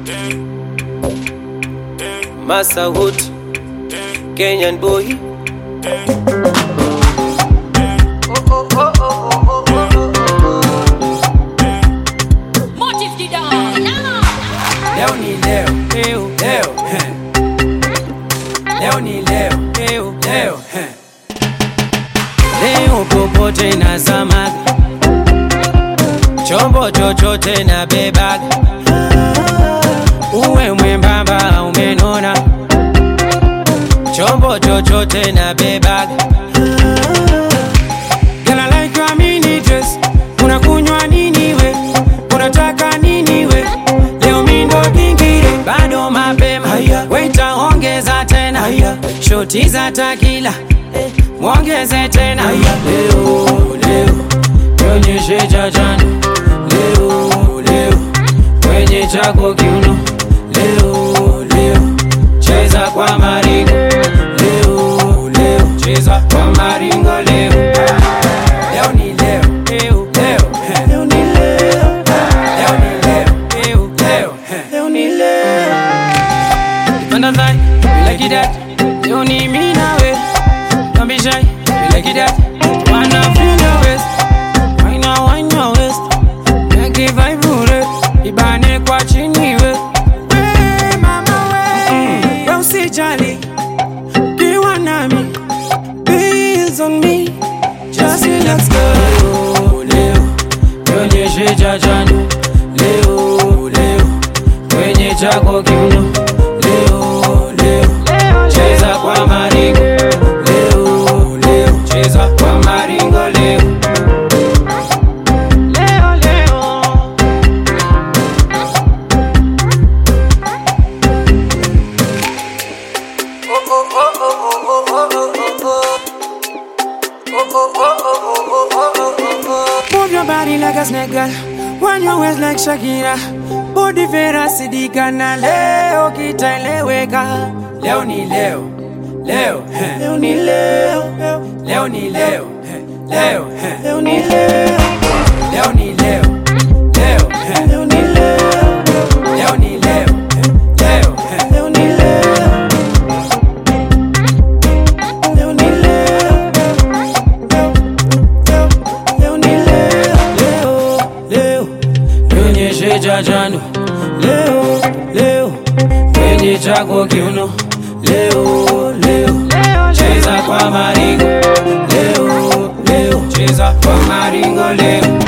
Masawood, Kenyan boy. Motive the dawn. Leo ni leo, leo, leo, heh. Leo ni leo, leo, leo, heh. Leo popote na zamaga, chombo chochote na bebaga, uwe mwembamba au umenona, chombo chochote na bebaga. Girl, I like your mini dress. Unakunywa nini we? Unataka nini we? Leo mi ndo kingire, bado mapema. Waita ongeza tena, shoti za takila eh, mwongeze tena. Leo leo nionyeshe cha jana. Leo leo kwenye chako kiuno. Leo leo cheza kwa maringo. Leo leo cheza kwa maringo leo. Leo ni leo, leo, leo, heh. Leo ni leo, leo ni leo, leo, leo, heh. Leo ni leo. Panda thai, you like it that. Leo ni mimi nawe. Don't be shy, you like it that. Wanna feel your waist. Why not wine your waist? Make it vibrate. Ibane kwa chini we. We, mama we. We usijali. Kiwa nami. Bills on me. Just relax girl. Leo, leo, nionyeshe cha jana. Leo, leo, kwenye chako kiuno. Leo, leo, cheza kwa maringo. Leo, leo, cheza kwa maringo leo. Leo, leo. Move your body like a snake girl Wind your waist like Shakira Body vera sidika na leo kitaeleweka Leo ni leo Leo, heh. Leo ni leo Leo ni leo heh. Leo, heh. Leo ni leo Leo ni leo Leo, heh. Leo ni leo Leo ni leo heh. Leo, heh. Leo ni leo Leo ni leo Leo ni leo, leo, leo, nionyeshe cha jano. Leo, leo, kwenye chako kiuno. Leo, leo, cheza kwa maringo. Leo, leo, cheza kwa maringo leo.